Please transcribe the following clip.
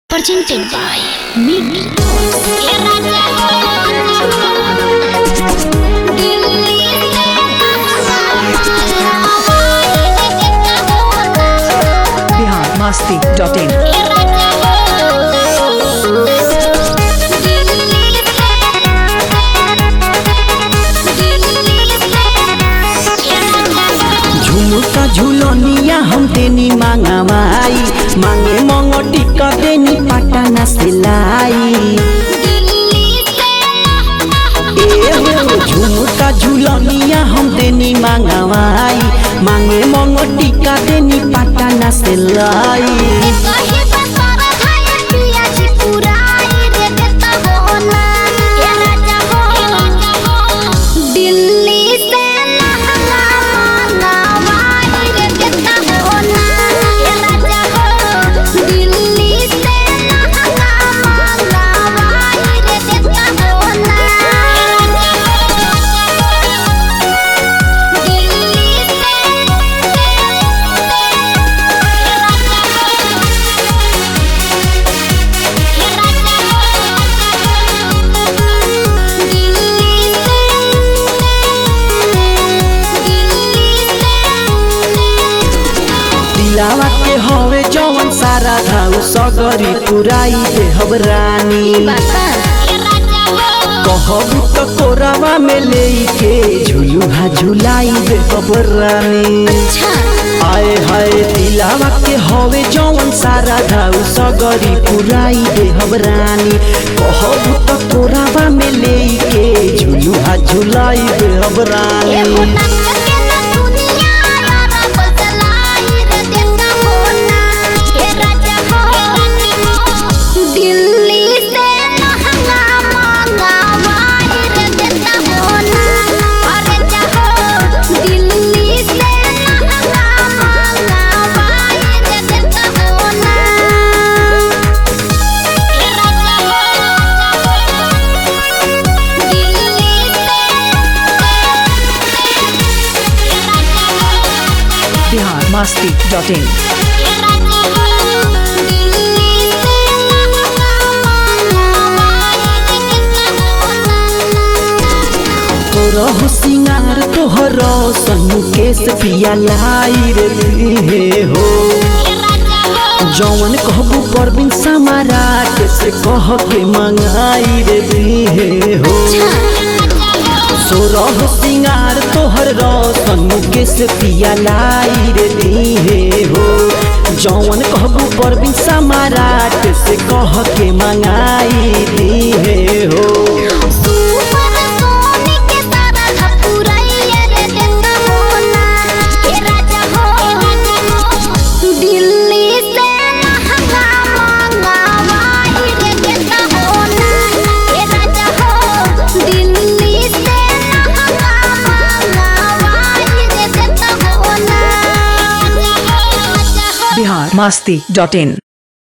presented by Mimi. Bihar Masti dot in झुमुका झुलनिया हम देनी मांगावाई मांगे मंगटी का देनी पटाना सिलाई ए हो झुमुका झुलनिया हम देनी मांगावाई मांगे मंगटी का देनी पटाना सिलाई दिल्ली से लहंगा मंगवाई रे देता हो ना ये राजा हो दिल्ली से लहंगा मंगवाई रे देता हो ना दिल्ली दिलावा के हवे जवन सारा धाउ सगरी पुराई देहब रानी कहबू तो कोरावा में लेके झुलुहा झुलाई देहब रानी आए हाय दिलावा के हवे जवन सारा धाउ सगरी पुराई देहब रानी कहबू तो कोरावा में लेके झुलुहा झुलाई देहब रानी दिल्ली से लहंगा मंगवाई रे देता हो ना अरे जाहो दिल्ली से लहंगा मंगवाई रे देता हो ना ये राजा हो दिल्ली बिहार मस्ती डॉट इन तोरहु सिंगार तोहर सनु केस पिया लाई रे हे हो जवन कहबू परबिन समाराट से कह के मंगाई रे हे हो सोरह सिंगार तोहर रसन केस पिया लाई रे हे हो जवन कहबू परबिन समाराट से कह के मंगाई हे हो दिल्ली से लहंगा मंगवाई रे देता हो ना ये राजा हो दिल्ली से लहंगा मंगवाई रे देता हो ना बिहार मस्ती डॉट इन